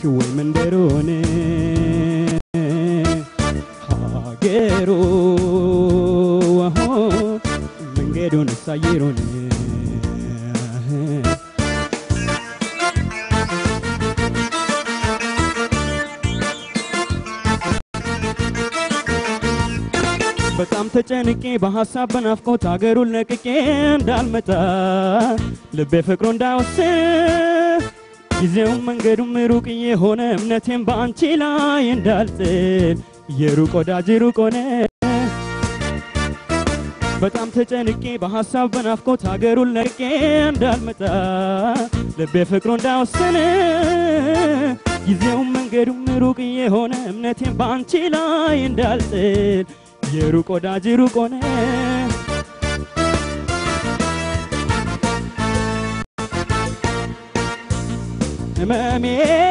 ወይ መንደሩን ሀገሩ መንገዱን ሳየሩን በጣም ተጨንቄ በሐሳብ በናፍቆት አገሩን ለቅቄ እንዳልመጣ ልቤ ፍቅሩ እንዳይወስን ጊዜውም መንገዱም ሩቅ የሆነ እምነቴም በአንቺ ላይ እንዳልጥል የሩቅ ወዳጅ ሩቅ ሆነ። በጣም ተጨንቄ በሐሳብ በናፍቆት አገሩን ለቅቄ እንዳልመጣ ልቤ ፍቅሩ እንዳይወስን ጊዜውም መንገዱም ሩቅ የሆነ እምነቴም በአንቺ ላይ እንዳልጥል የሩቅ ወዳጅ ሩቅ ሆነ። ህመሜ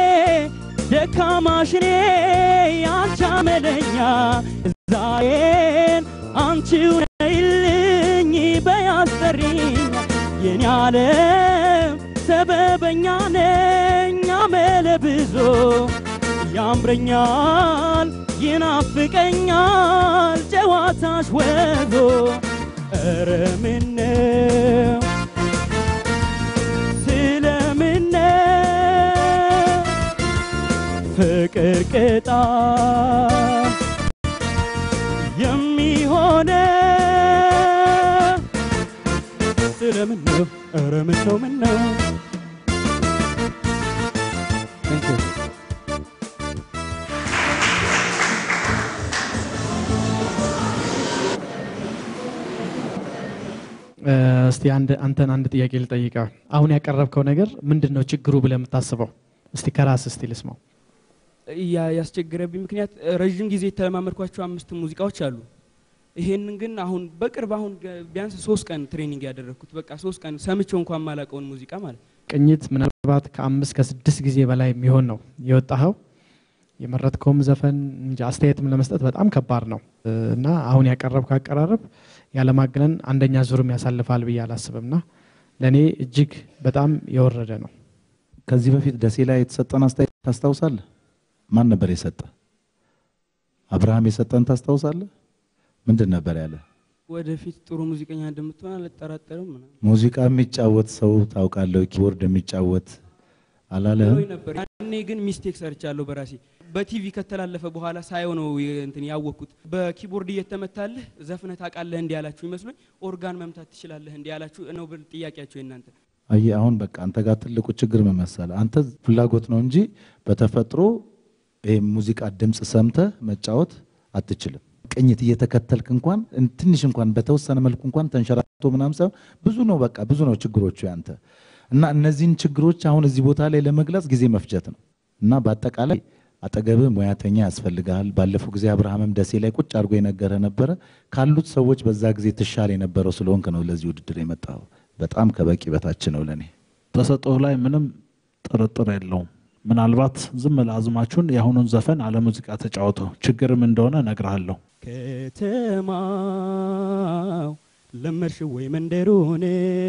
ደካማሽኔ ያንቺ አመለኛ ዛሬን አንቺው ነይልኝ በያስጠሪኝ የኔ ዓለም ሰበበኛ ነኝ አመለ ብዙ ያምረኛል ይናፍቀኛል ጨዋታሽ ወዞ ኧረ ምነው ስለምነው ፍቅር ቅጣ የሚሆነ ስለምነው ኧረ ምነው ምነው Thank you. እስቲ አንድ አንተን አንድ ጥያቄ ልጠይቀ። አሁን ያቀረብከው ነገር ምንድን ነው ችግሩ ብለህ የምታስበው? እስቲ ከራስ እስቲ ልስማው። ያ ያስቸገረብኝ ምክንያት ረዥም ጊዜ የተለማመድኳቸው አምስት ሙዚቃዎች አሉ። ይሄንን ግን አሁን በቅርብ አሁን ገ- ቢያንስ ሶስት ቀን ትሬኒንግ ያደረግኩት በቃ ሶስት ቀን ሰምቼው እንኳን ማላቀውን ሙዚቃ ማለት ነው። ቅኝት ምናልባት ከአምስት ከስድስት ጊዜ በላይ የሚሆን ነው የወጣኸው። የመረጥከውም ዘፈን እንጂ አስተያየትም ለመስጠት በጣም ከባድ ነው እና አሁን ያቀረብከው አቀራረብ ያለማግነን አንደኛ ዙርም ያሳልፋል ብዬ አላስብም እና ለእኔ እጅግ በጣም የወረደ ነው። ከዚህ በፊት ደሴ ላይ የተሰጠን አስተያየት ታስታውሳለህ? ማን ነበር የሰጠ? አብርሃም የሰጠን ታስታውሳለህ? ምንድን ነበር ያለ? ወደፊት ጥሩ ሙዚቀኛ እንደምትሆን አልጠራጠርም ምናምን ሙዚቃ የሚጫወት ሰው ታውቃለህ? ኪቦርድ የሚጫወት አላለህም? ብሎኝ ነበር። ያኔ ግን ሚስቴክ ሰርቻለሁ በራሴ በቲቪ ከተላለፈ በኋላ ሳየው ነው የ- እንትን ያወቅኩት። በኪቦርድ እየተመታልህ ዘፍነህ ታውቃለህ እንዲህ ያላችሁ ይመስሎኝ ኦርጋን መምታት ትችላለህ እንዲህ ያላችሁ ነው ብል ጥያቄያቸው የእናንተ አየህ አሁን በቃ አንተ ጋር ትልቁ ችግር ምን መሰለህ? አንተ ፍላጎት ነው እንጂ በተፈጥሮ ይሄ ሙዚቃ ድምፅ ሰምተህ መጫወት አትችልም። ቅኝት እየተከተልክ እንኳን እን- ትንሽ እንኳን በተወሰነ መልኩ እንኳን ተንሸራቶ ምናምን ሳይሆን ብዙ ነው በቃ ብዙ ነው ችግሮቹ ያንተ እና እነዚህን ችግሮች አሁን እዚህ ቦታ ላይ ለመግለጽ ጊዜ መፍጀት ነው እና በአጠቃላይ አጠገብህ ሙያተኛ ያስፈልግሃል። ባለፈው ጊዜ አብርሃምም ደሴ ላይ ቁጭ አድርጎ የነገረ ነበረ ካሉት ሰዎች በዛ ጊዜ ትሻል የነበረው ስለሆንክ ነው ለዚህ ውድድር የመጣው። በጣም ከበቂ በታች ነው ለእኔ። ተሰጥኦህ ላይ ምንም ጥርጥር የለውም። ምናልባት ዝም ለአዝማቹን የአሁኑን ዘፈን አለ ሙዚቃ ተጫወተው ችግርም እንደሆነ እነግርሃለሁ። ከተማው ለመድሽ ወይ መንደሩን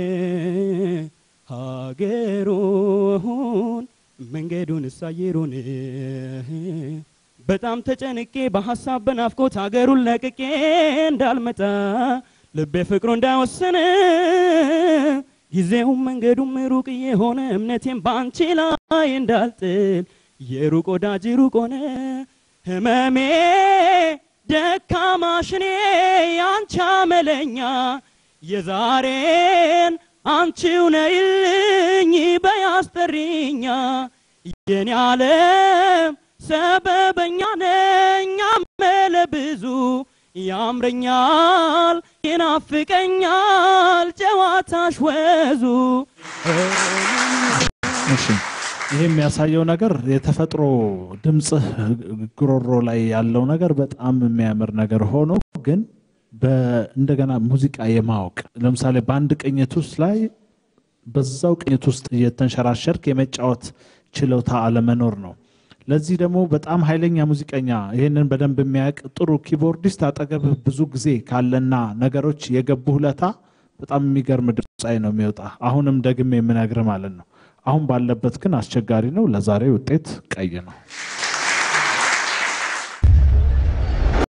ሀገሩን መንገዱን እሳየሩን በጣም ተጨንቄ በሐሳብ በናፍቆት ሀገሩን ለቅቄ እንዳልመጣ ልቤ ፍቅሩ እንዳይወስን ጊዜውም መንገዱም ሩቅ የሆነ እምነቴም በአንቺ ላይ እንዳልጥል የሩቅ ወዳጅ ሩቅ ሆነ ህመሜ ደካማሽኔ ያንቺ አመለኛ የዛሬን አንቺው ነይልኝ በያስጠሪኛ የኔ ዓለም ሰበበኛ ነኝ አመለ ብዙ ያምረኛል ይናፍቀኛል ጨዋታሽ ወዙ እሺ ይህ የሚያሳየው ነገር የተፈጥሮ ድምፅህ ጉሮሮ ላይ ያለው ነገር በጣም የሚያምር ነገር ሆኖ ግን በ- እንደገና ሙዚቃ የማወቅ ለምሳሌ በአንድ ቅኝት ውስጥ ላይ በዛው ቅኝት ውስጥ እየተንሸራሸርክ የመጫወት ችሎታ አለመኖር ነው። ለዚህ ደግሞ በጣም ኃይለኛ ሙዚቀኛ ይህንን በደንብ የሚያውቅ ጥሩ ኪቦርዲስት አጠገብህ ብዙ ጊዜ ካለና ነገሮች የገቡ ሁለታ በጣም የሚገርም ድምፃዊ ነው የሚወጣ። አሁንም ደግሜ የምነግር ማለት ነው። አሁን ባለበት ግን አስቸጋሪ ነው። ለዛሬ ውጤት ቀይ ነው።